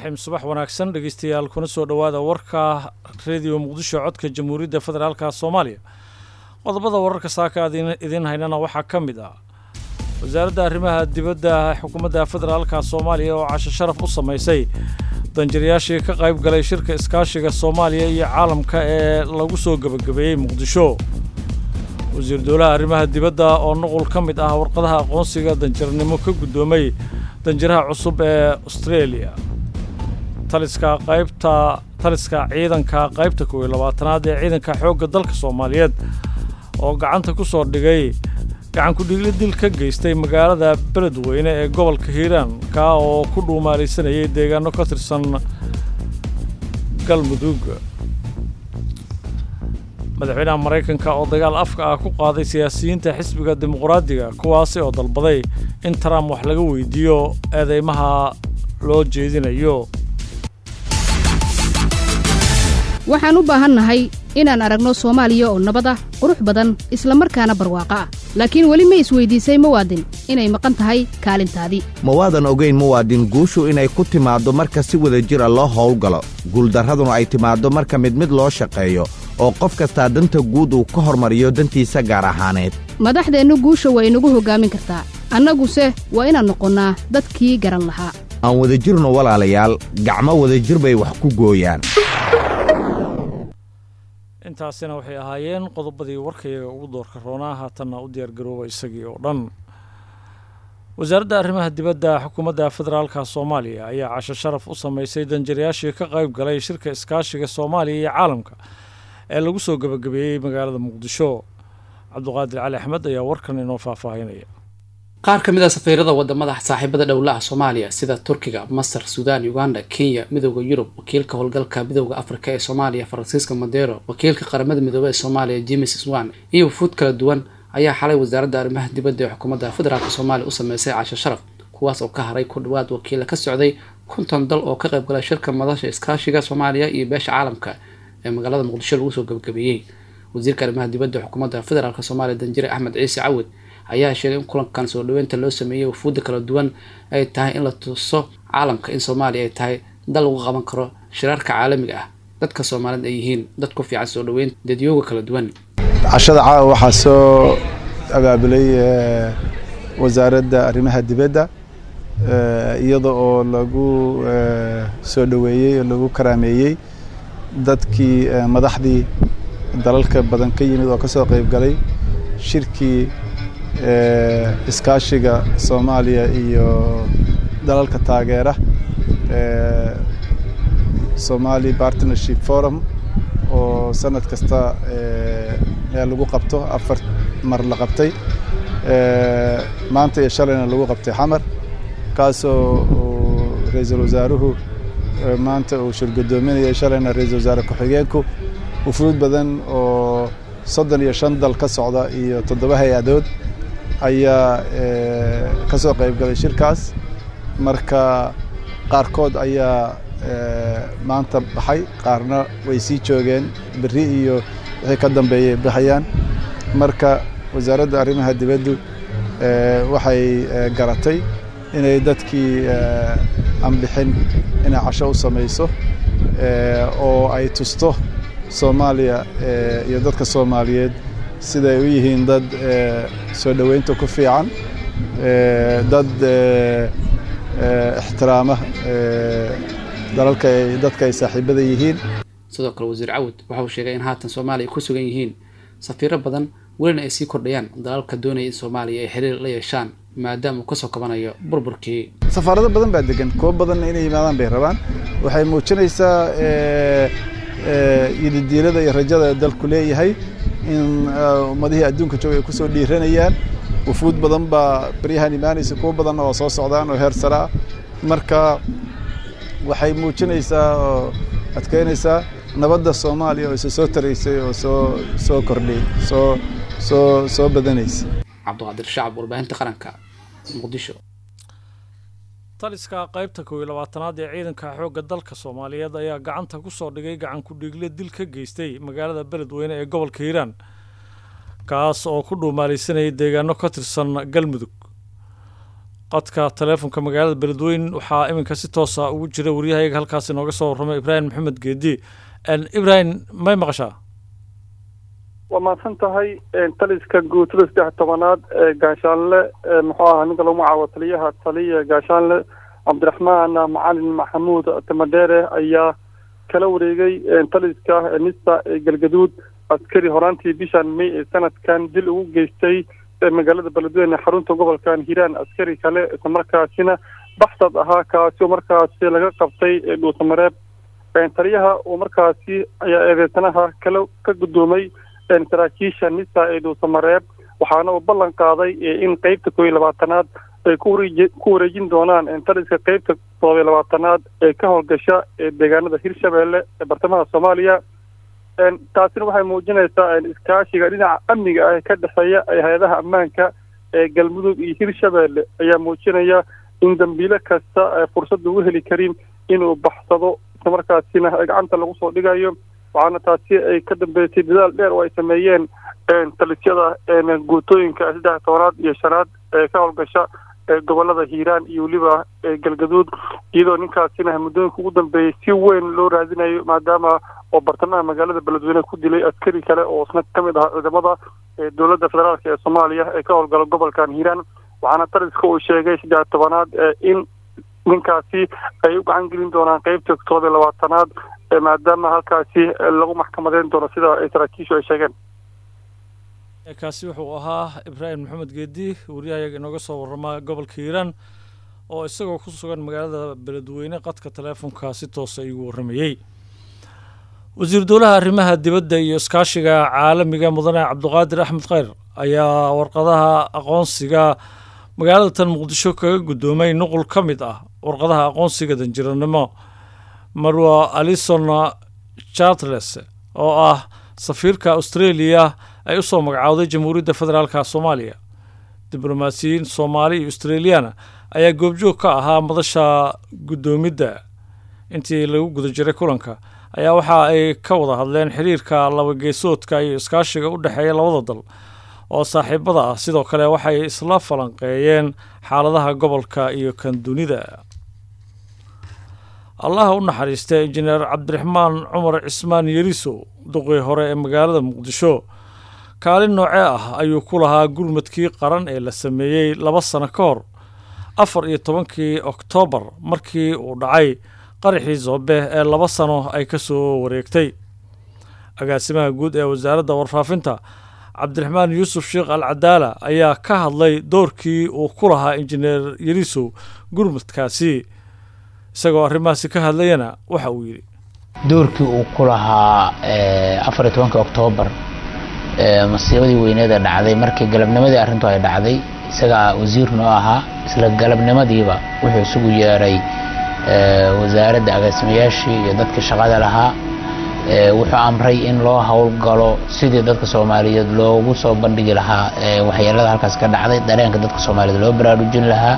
raxiim subax wanaagsan dhegeystayaal kuna soo dhowaada warka rediyo muqdisho codka jamhuuriyadda federaalka soomaaliya qodobada wararka saaka aad idiin haynana waxaa ka mid ah wasaaradda arrimaha dibadda xukuumadda federaalka soomaaliya oo casho sharaf u samaysay danjirayaashii ka qayb galay shirka iskaashiga soomaaliya iyo caalamka ee lagu soo gebagabeeyey muqdisho wasiir dowlaha arrimaha dibadda oo nuqul ka mid ah warqadaha aqoonsiga danjarnimo ka guddoomay danjiraha cusub ee australia taliska qaybta taliska ciidanka qaybta kow iyo labaatanaad ee ciidanka xoogga dalka soomaaliyeed oo gacanta ku soo dhigay gacan ku-dhigli dil ka geystay magaalada beledweyne ee gobolka hiiraan kaa oo ku dhuumaalaysanayay deegaano ka tirsan galmudug madaxweynaha maraykanka oo dagaal afka ah ku qaaday siyaasiyiinta xisbiga dimuqraadiga kuwaasi oo dalbaday in trump wax laga weydiiyo eedeymaha loo jeedinayo waxaan u baahannahay inaan aragno soomaaliya oo nabad ah qurux badan isla markaana barwaaqo ah laakiin weli ma isweydiisay muwaadin inay maqan tahay kaalintaadii ma waadan ogayn muwaadin guushu inay ku timaaddo marka si wada jira loo howlgalo guuldarraduna ay timaaddo marka mid mid loo shaqeeyo oo qof kastaa danta guud uu ka hormariyo dantiisa gaar ahaaneed madaxdeennu guusha waa inagu hoggaamin kartaa annaguse waa inaan noqonnaa dadkii garan lahaa aan wadajirno walaalayaal gacmo wadajir bay wax ku gooyaan intaasina waxay ahaayeen qodobadii warkayaga ugu doorka roonaa haatanna u diyaargarooba isagii oo dhan wasaaradda arrimaha dibadda xukuumadda federaalka soomaaliya ayaa casho sharaf u samaysay danjirayaashii ka qayb galay shirka iskaashiga soomaaliya iyo caalamka ee lagu soo gebagabeeyey magaalada muqdisho cabduqaadir cali axmed ayaa warkan inoo faahfaahinaya qaar ka mid a safiirada wadamada saaxiibada dhowlaha soomaaliya sida turkiga masar suudaan uganda kenya midooda yurub wakiilka howlgalka midooda afrika ee soomaaliya faransiiska modero wakiilka qaramada midoobey ee soomaaliya james swan iyo wufuud kala duwan ayaa xalay wasaaradda arrimaha dibadda ee xukuumadda federaalk soomaaliya u sameysay casho sharaf kuwaas oo ka haray ku dhawaad wakiila ka socday konton dal oo ka qayb galay shirka madasha iskaashiga soomaaliya iyo beesha caalamka ee magaalada muqdisho lagu soo gebagabeeyey wasiirka arrimaha dibadda xukuumadda federaalk soomaaliya danjire axmed ciise cawad ayaa sheegay in kulankan soo dhaweynta loo sameeyey wafuudda kala duwan ay tahay in la tuso caalamka in soomaaliya ay tahay dal lagu qaban karo shiraarka caalamiga ah dadka soomaalida ay yihiin dad ku fiican soo dhaweyn dadyooga kala duwan cashada caawa waxaa soo abaabulay wasaaradda arrimaha dibadda iyada oo lagu soo dhaweeyey oo lagu karaameeyey dadkii madaxdii dalalka badan ka yimid oo ka soo qayb galay shirkii iskaashiga soomaaliya iyo dalalka taageera somali partnership forum oo sanad kasta meel lagu qabto afar mar la qabtay maanta iyo shalayna lagu qabtay xamar kaasoo ra-iisul wasaaruhu maanta uu shirgudoominayay shalayna ra-iisul wasaare ku-xigeenku wufuud badan oo soddon iyo shan dal ka socda iyo toddoba hay-adood ayaa ka soo qayb galay shirkaas marka qaarkood ayaa maanta baxay qaarna way sii joogeen berri iyo wixii ka dambeeyay baxayaan marka wasaaradda arrimaha dibaddu waxay garatay inay dadkii aan bixin inay casho u samayso oo ay tusto soomaaliya iyo dadka soomaaliyeed siday u yihiin dad soo dhoweynta ku fiican dad ixtiraama dalalka dadka ay saaxiibada yihiin sidoo kale wasiir cawud waxa uu sheegay in haatan soomaaliya ku sugan yihiin safiiro badan welina ay sii kordhayaan dalalka doonaya in soomaaliya ay xiriir la yeeshaan maadaama uu kasoo kabanayo burburkii safaarado badan baa degan kuwo badanna inay yimaadaan bay rabaan waxay muujinaysaa yididiilada iyo rajada dalku leeyahay in ummadihii adduunka jooga ay kusoo dhiiranayaan wufuud badan baa baryahan imaanaysa kuwo badanna waa soo socdaan oo heer saraa marka waxay muujinaysaa oo adkeynaysaa nabadda soomaaliya oo isa soo taraysay oo soo soo kordhay soo soo soo badanaysa cabdiqaadir shacab warbaahinta qaranka muqdisho taliska qaybta kow iyo labaatanaad ee ciidanka xoogga dalka soomaaliyeed ayaa gacanta ku soo dhigay gacan ku-dhiigle dil ka geystay magaalada beledweyne ee gobolka hiiraan kaas oo ku dhuumaalaysanayay deegaano ka tirsan galmudug qadka taleefonka magaalada beledweyn waxaa iminka si toosa ugu jira waryahayaga halkaasi nooga soo warramay ibraahim maxamed geedi ibraahim may maqashaa waa mahadsan tahay taliska guutada saddex tobanaad ee gaashaanle muxuu ahaa ninka lagu magacaabo taliyaha taliya gaashaanle cabdiraxmaan macalin maxamuud tamadheere ayaa kala wareegay taliska nisa ee galgaduud askari horaantii bishan may ee sanadkan dil ugu geystay magaalada beledweyne xarunta gobolkan hiiraan askari kale islamarkaasina baxsad ahaa kaasi oo markaasi laga qabtay dhuusamareeb taliyaha oo markaasi ayaa eedeysanaha kala ka guddoomay saraakiisha nisa ee dhuusamareeb waxaana uu ballan qaaday in qeybta koob iyo labaatanaad ay kuwareeji ku wareejin doonaan taliska qeybta todob iyo labaatanaad ee ka howlgasha ee deegaanada hirshabeelle ee bartamaha soomaaliya taasina waxay muujinaysaa iskaashiga dhinaca amniga ah ee ka dhexeeya hay-adaha ammaanka ee galmudug iyo hirshabeelle ayaa muujinaya in dambiile kasta fursad ugu heli karin inuu baxsado islamarkaasina gacanta lagu soo dhigayo waxaana taasi ay ka dambeysay dadaal dheer oo ay sameeyeen talisyada guutooyinka saddex tobanaad iyo shanaad ee ka howlgasha gobolada hiiraan iyo weliba galgaduud iyadoo ninkaasina muddooyinka ugu dambeeyey si weyn loo raadinayo maadaama oo bartamaha magaalada beledweyne ku dilay askari kale oo isna ka mid ahaa ciidamada dowladda federaalk ee soomaaliya ee ka howlgala gobolkan hiiraan waxaana taliska uu sheegay saddex tobanaad in ninkaasi ay u gacan gelin doonaan qeybta todob iyo labaatanaad maadaama halkaasi lagu maxkamadeyn doono sida ay saraakiishu ay sheegeen kaasi wuxuu ahaa ibraahim maxamed geedi waryahayaga inooga soo warramaa gobolka hiiraan oo isagoo ku sugan magaalada beledweyne qadka taleefonka si toosa igu warramayey wasiir dowlaha arrimaha dibadda iyo iskaashiga caalamiga mudane cabdiqaadir axmed kheyr ayaa warqadaha aqoonsiga magaalada tan muqdisho kaga guddoomay nuqul ka mid ah warqadaha aqoonsiga danjiranimo marwa alison chartles oo ah safiirka australia ay u soo magacowday jamhuuriyadda federaalka soomaaliya diblomaasiyiin soomaali iyo australiana ayaa goobjoog ka ahaa madasha guddoomidda intii lagu guda jiray kulanka ayaa waxa ay ka wada hadleen xiriirka labageesoodka iyo iskaashiga u dhexeeya labada dal oo saaxiibada ah sidoo kale waxay isla falanqeeyeen xaaladaha gobolka iyo kan dunida allaha u naxariista injineer cabdiraxmaan cumar cismaan yeriso duqii hore ee magaalada muqdisho kaalin noocee ah ayuu ku lahaa gurmadkii qaran ee la sameeyey laba sano ka hor afar iyo tobankii oktoobar markii uu dhacay qaraxii zoobe ee laba sano ay ka soo wareegtay agaasimaha guud ee wasaaradda warfaafinta cabdiraxmaan yuusuf sheekh al cadaala ayaa ka hadlay doorkii uu ku lahaa injineer yerisow gurmadkaasi isagoo arrimahaasi ka hadlayana waxa uu yidhi doorkii uu ku lahaa afar iyo tobankii oktoobar masiibadii weyneeda dhacday markii galabnimadii arrintu ay dhacday isagaa wasiir noo ahaa isla galabnimadiiba wuxuu isugu yeeray wasaaradda agaasimayaashii iyo dadkii shaqada lahaa wuxuu amray in loo howlgalo sidii dadka soomaaliyeed loogu soo bandhigi lahaa waxyeelada halkaas ka dhacday dareenka dadka soomaaliyeed loo baraarujin lahaa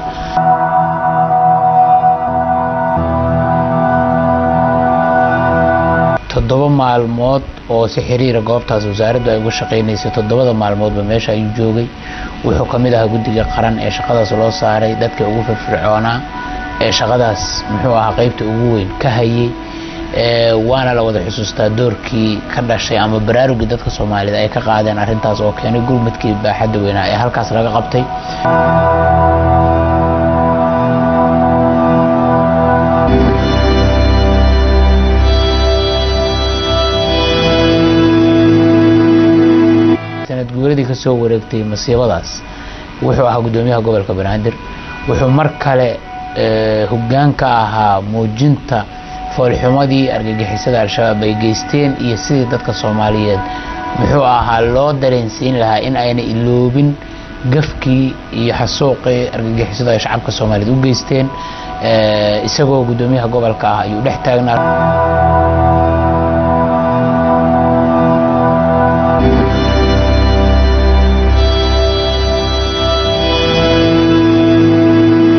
toddoba maalmood oo si xiriira goobtaas wasaaraddu ay uga shaqaynaysay toddobada maalmoodba meesha ayuu joogay wuxuu ka mid ahaa guddiga qaran ee shaqadaas loo saaray dadka ugu firfircoonaa ee shaqadaas muxuu ahaa qaybta ugu weyn ka hayay waana la wada xusuustaa doorkii ka dhashay ama baraarugii dadka soomaaliyeed ay ka qaadeen arrintaas oo keenay gurmadkii baaxadda weynaa ee halkaas laga qabtay sanad guuradii ka soo wareegtay masiibadaas wuxuu ahaa guddoomiyaha gobolka banaadir wuxuu mar kale hoggaan ka ahaa muujinta foolxumadii argagixisada al-shabaab ay geysteen iyo sidii dadka soomaaliyeed muxuu ahaa loo dareensiin lahaa in ayna iloobin gafkii iyo xasuuqii argagixisada ay shacabka soomaaliyeed u geysteen isagoo guddoomiyaha gobolka ah ayuu dhex taagnaa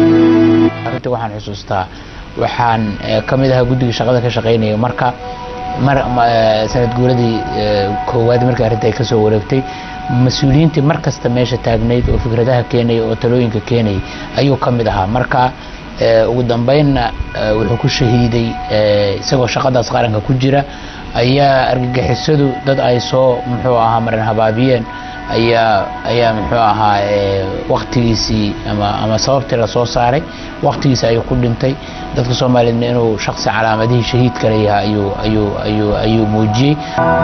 waxaan xusuustaa waxaan ka mid ahaa guddiga shaqada ka shaqaynaya marka sanad guuradii koowaad markii arrinta ay ka soo wareegtay mas-uuliyiintii mar kasta meesha taagnayd oo fikradaha keenaya oo talooyinka keenayay ayuu ka mid ahaa marka ugu dambeynna wuxuu ku shahiiday isagoo shaqadaas qaranka ku jira ayaa argagixisadu dad ay soo muxuu ahaa maran habaabiyeen ayaa ayaa muxuu ahaa waktigiisii ama ama sababtii lasoo saaray waktigiisi ayuu ku dhintay dadka soomaaliyeedna inuu shaksi calaamadihii shahiidka leeyahay ayuu ayuu ayuu ayuu muujiyey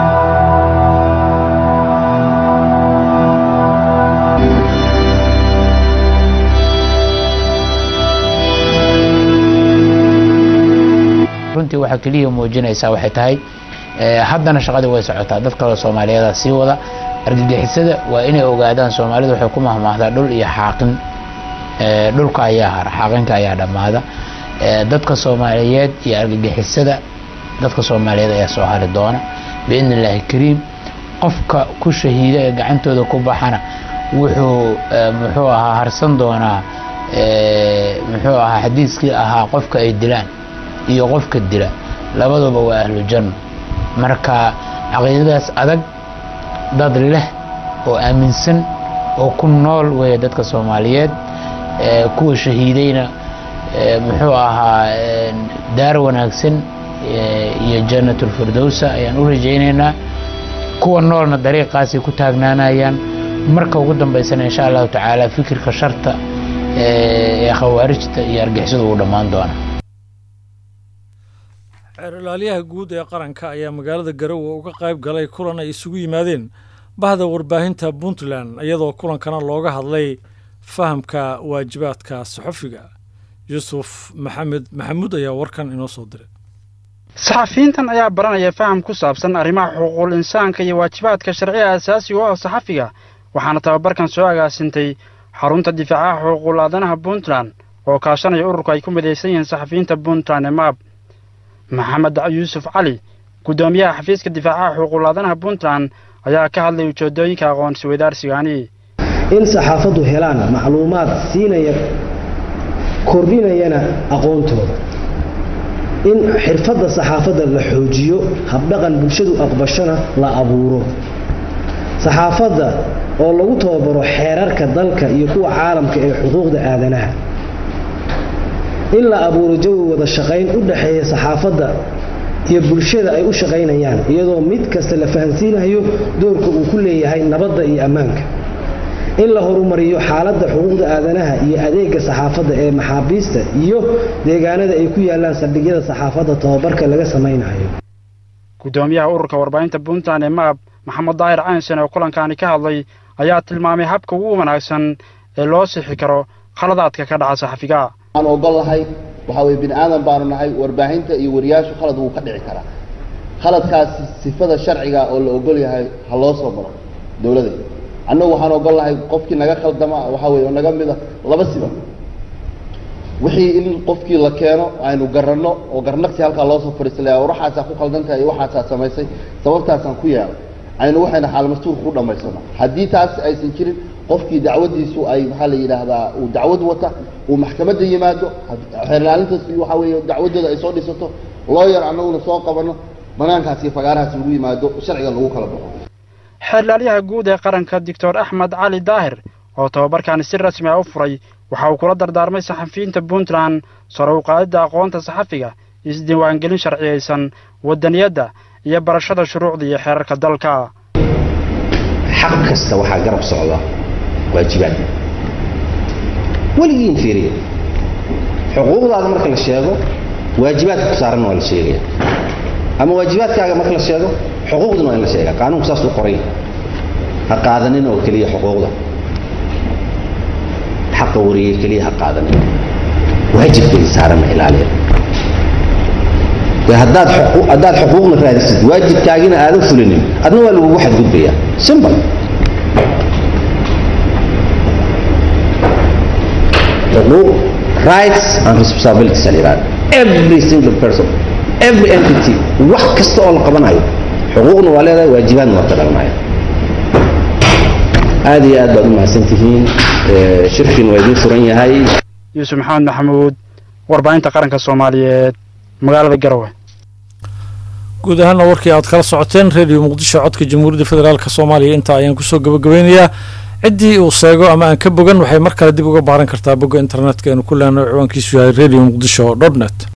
runtii waxaa keliya muujinaysaa waxay tahay haddana shaqadii way socotaa dad kaloo soomaaliyeeda sii wada argagixisada waa inay ogaadaan soomaalidu waxay ku mahmaahdaa dhul iyo xaaqin dhulka ayaa hara xaaqinka ayaa dhammaada dadka soomaaliyeed iyo argagixisada dadka soomaaliyeed ayaa soo hari doona biidni illaahi kariim qofka ku shahiida ee gacantooda ku baxana wuxuu muxuu ahaa harsan doonaa muxuu ahaa xadiiskii ahaa qofka ay dilaan iyo qofka dila labaduba waa ahlu janno marka caqiidadaas adag dad leh oo aaminsan oo ku nool weeye dadka soomaaliyeed kuwa shahiidayna muxuu ahaa daar wanaagsan iyo jannatulfirdowsa ayaan u rajaynaynaa kuwa noolna dariiqaasay ku taagnaanayaan marka ugu dambaysana insha allahu tacaala fikirka sharta ee khawaarijta iyo argixisadu uu dhammaan doona xeer ilaaliyaha guud ee qaranka ayaa magaalada garowe uga qayb galay kulan ay isugu yimaadeen bahda warbaahinta puntland iyadoo kulankana looga hadlay fahamka waajibaadka saxofiga yuusuf maxamed maxamuud ayaa warkan inoo soo diray saxafiyiintan ayaa baranaya faham ku saabsan arrimaha xuquuqul insaanka iyo waajibaadka sharciga asaasiga u ah saxafiga waxaana tababarkan soo agaasintay xarunta difaacaha xuquuqul aadanaha puntland oo kaashanaya ururku ay ku midaysan yihiin saxafiyiinta puntland ee maab maxamed yuusuf cali guddoomiyaha xafiiska difaacaha xuquuqul aadanaha puntland ayaa ka hadlay ujeedooyinka aqoonsi weydaarsigaani in saxaafaddu helaan macluumaad siinaya kordhinayana aqoontooda in xirfadda saxaafadda la xoojiyo habdhaqan bulshadu aqbashona la abuuro saxaafadda oo lagu tababaro xeerarka dalka iyo kuwa caalamka ee xuquuqda aadanaha in la abuuro jawi wada shaqayn u dhaxeeya saxaafadda iyo bulshada ay u shaqaynayaan iyadoo mid kasta la fahansiinayo doorka uu ku leeyahay nabadda iyo ammaanka in la horumariyo xaaladda xuquuqda aadanaha iyo adeega saxaafadda ee maxaabiista iyo deegaanada ay ku yaalaan saldhigyada saxaafadda tababarka laga samaynayo guddoomiyaha ururka warbaahinta puntland ee maab maxamed daahir caynsen oo kulankaani ka hadlay ayaa tilmaamay habka ugu wanaagsan ee loo sixi karo khaladaadka ka dhaca saxafiga waxaan ogol nahay waxaa weye bini aadan baanu nahay warbaahinta iyo wariyaashu khalad wuu ka dhici karaa khaladkaasi sifada sharciga oo la ogol yahay ha loo soo maro dowladda annagu waxaan ogol nahay qofkii naga khaldama waxaa weye oo naga mida laba siba wixii in qofkii la keeno aynu garanno oo garnaqsi halkaa loo soo fadhiisalaya waxaasaa ku khaldantahay iyo waxaasaa samaysay sababtaasaan ku yeelay aynu waxayna xaalmastuurka ku dhammaysano haddii taas aysan jirin qofkii dacwadiisu ay maxaa la yidhaahdaa uu dacwad wata uu maxkamadda yimaado xeerlaalintaas waxaa weeye dacwadooda ay soo dhisato looyar annaguna soo qabanno banaankaas iyo fagaarahaas lagu yimaado sharciga lagu kala baxo xeerlaalyaha guud ee qaranka doctor axmed cali daahir oo tababarkaani si rasmi ah u furay waxa uu kula dardaarmay saxafiyiinta puntland sare u qaadidda aqoonta saxafiga isdiiwaangelin sharciyaysan wadaniyadda iyo barashada shuruucda iyo xeerarka dalka xaq kasta waxaa garab socda waajibaad weligiin fiiriya xuquuqdaada marka la sheego waajibaadka ku saaran waa la sheegaya ama waajibaadkaaga marka la sheego xuquuqduna waa in la sheegaa qaanuunku saas u qoray ha qaadanin oo keliya xuquuqda xaqa wariyey keliya ha qaadanin waajibkay saaranna ilaaliya dee haddaad haddaad xuquuqna raadisid waajibkaagina aadan fulinin adna waa lagugu xadgudbayaa simple xuquuq rights and responsibilities la yidhahda every single person every entity wax kasta oo la qabanayo xuquuqna waa leedahay waajibaadna waa ka dhalanaya aad iyo aad baad u mahadsan tihiin shirkin waa idiin furan yahay yuusuf maxamed maxamuud warbaahinta qaranka soomaaliyeed magaalada garowe guud ahaana warkii aad kala socoteen redio muqdisho codka jamhuuriyadda federaalk soomaaliya intaa ayaan kusoo gabagabeynayaa ciddii uu seego ama aan ka bogan waxay mar kale dib uga baaran kartaa bogga internetka eenu ku lehno ciwaankiisu yahay radio muqdisho dot net